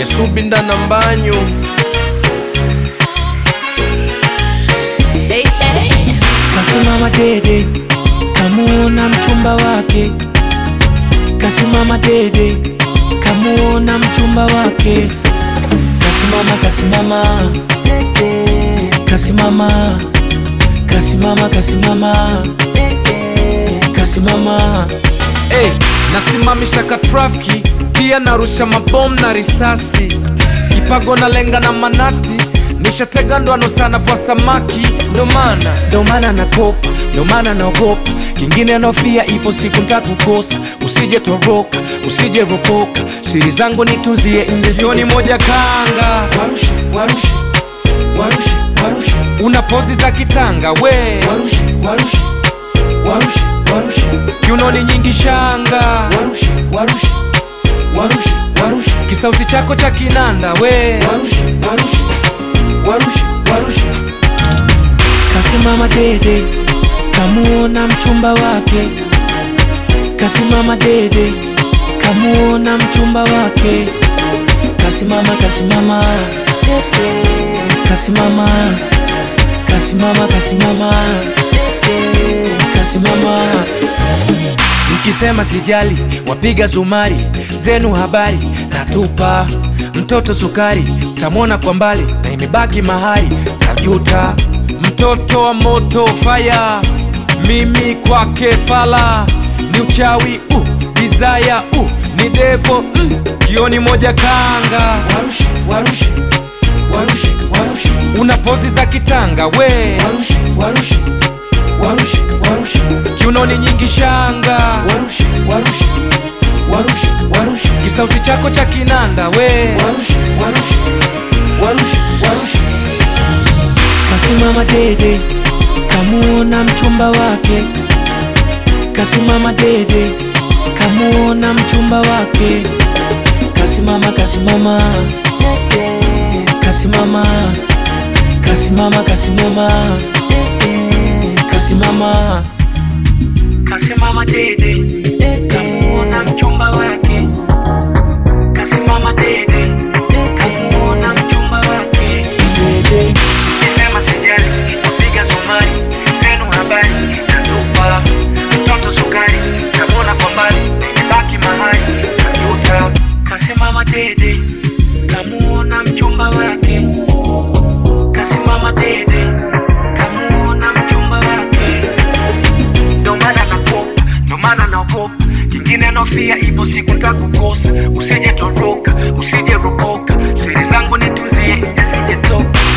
esubinda na mbanyu Kasimama dede, kamuona mchumba wake. Kasimama dede, kamuona mchumba wake. Kasimama, kasimama, kasimama, kasimama, kasimama, kasimama. hey, nasimamisha ka trafiki pia narusha mabomu na risasi kipago na lenga na manati nishatega ndoano sana vwa samaki ndo maana ndo maana nakopa, ndo maana naogopa, kingine nofia, ipo siku ntakukosa. Usije toroka, usije ropoka, siri zangu nitunzie nje, sioni moja kanga warushe, warushe, warushe, warushe, una pozi za kitanga we warushe, warushe, warushe, warushe, kiunoni nyingi shanga warushe, warushe, warushe, warushe, kisauti chako cha kinanda we warushe, warushe, warushe, warushe. Kasimama dede, kamuona mchumba wake. Kasimama dede, kamuona mchumba wake. Kasimama, kasimama, kasimama, kasimama, kasimama, kasimama. Mkisema sijali, wapiga zumari zenu habari natupa mtoto sukari, tamwona kwa mbali na imebaki mahali tajuta. mtoto wa moto faya mimi kwake fala ni uchawi uh, desire uh, ni devo mm, kioni moja kanga Warushe, warushe, warushe, warushe, una pozi za kitanga we warushe, warushe, warushe, warushe, kiunoni nyingi shanga warushe, warushe, warushe, warushe, kisauti chako cha kinanda we warushe, warushe, warushe, warushe. Kasimama dede, kamuona mchumba wake. Kasimama dede, kamuona mchumba wake. Kasimama, kasimama, kasimama, kasimama, kasimama, kasimama, kasimama dede, kamuona mchumba wake. Kasimama dede, kamuona mchumba wake. Dede. Nisema sijali, piga sumari, zenu habari, natupa mtoto sukari, tamwona kwa mbali, imebaki mahali, tajuta. Kasimama dede, kamuona mchumba wake. Kasimama dede, kamuona mchumba wake. Ndo maana nakopa, ndo maana naogopa, kingine nofia, ipo siku ntakukosa. Usije toroka, usije ropoka, siri zangu nitunzie nje, sije toka.